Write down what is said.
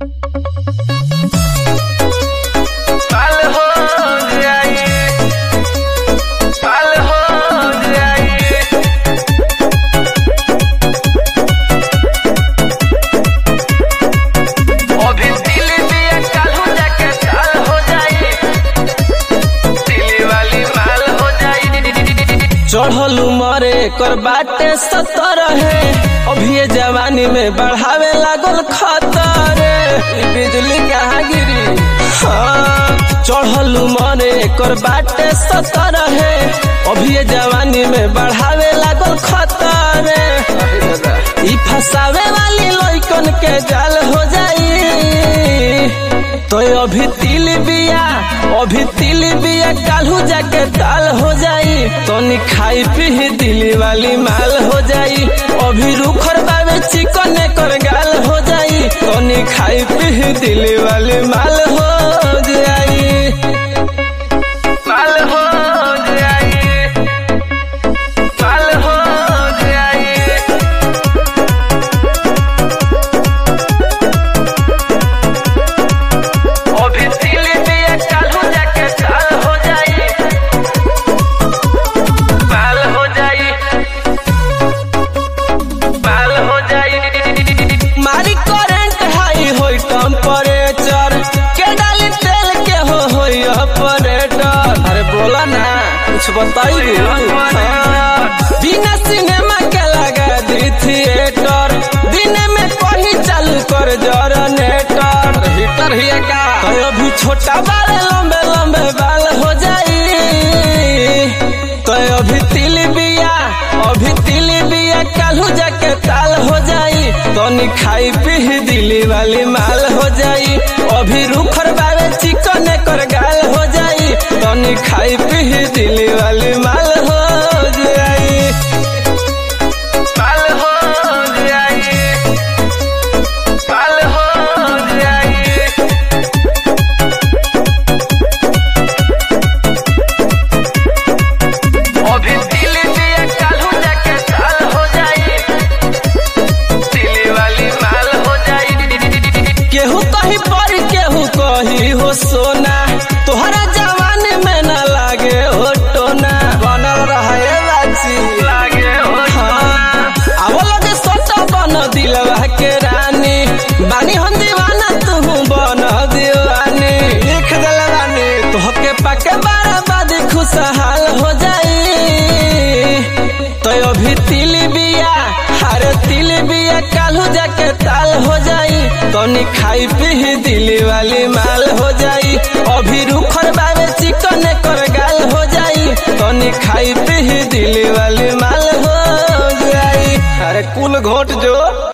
पाल हो जाई पाल हो जाई अभी दिल दिया काल्हू जाके चाल हो जाई दिली वाली माल हो जाई चढ़ल उमरे कर बाटे सतर है अभी ये जवानी में बढ़ावे लागल खतर ई बिजली कहाँ गिरी हाँ चढ़ल उमरे कर बाटे सतर है अभी ये जवानी में बढ़ावे लागल खतर ई फसावे वाली लइकन के जाल हो जाई तो अभी तिल बिया अभी तिल बिया काल्हू जाके ताल हो जाई तनी खाई पी दिली वाली माल हो जाई अभी रुखर बाबे चिकन कर गाल हो जाई तनी खाई पी दिली वाली माल हो जाई पाल हो जाई पाल हो जाई अभी दिल दिया काल्हू जाके चाल हो जाई पाल हो जाई पाल हो जाई मारी करंट हाई होई टेम्परेचर के डाली तेल के हो होई ऑपरेटर अरे बोला ना कुछ बताइए बिना सिनेमा के लगा दी थिएटर दिन में कहीं चालू कर जनरेटर हीटर ही का तो अभी छोटा बाल लंबे लंबे बाल हो जाई तो अभी तिल बिया अभी तिल बिया काल्हू जाके ताल हो जाई तनी खाई पी दिली वाली माल हो जाई अभी रुखर बाबे चिकन कर गाल हो जाई तनी खाई पी दिली वाली माल हो जाई पाल हो जाई पाल हो जाई अभी दिल दिया काल्हू जाके चाल हो जाई दिली वाली माल हो जाई केहू कहीं पर केहू कही हो सोना तोहरा जवान में न लागे हो टोना बनल रहे बाची लागे हो आवो लगे सोटा बन दिलवा के रानी बानी हम दीवाना तू बन दीवानी लिख दिल रानी तोहके पाके बराबाद खुशहाल हो जाई तो अभी तिल बिया हरे तिल बिया काल्हू जाके ताल हो जाई तनी खाई पी दिली वाली माल हो जाई अभी रुखर बाबे चिकन कर गाल हो जाई तनी खाई पी दिली वाली माल हो जाई अरे कुल घोट जो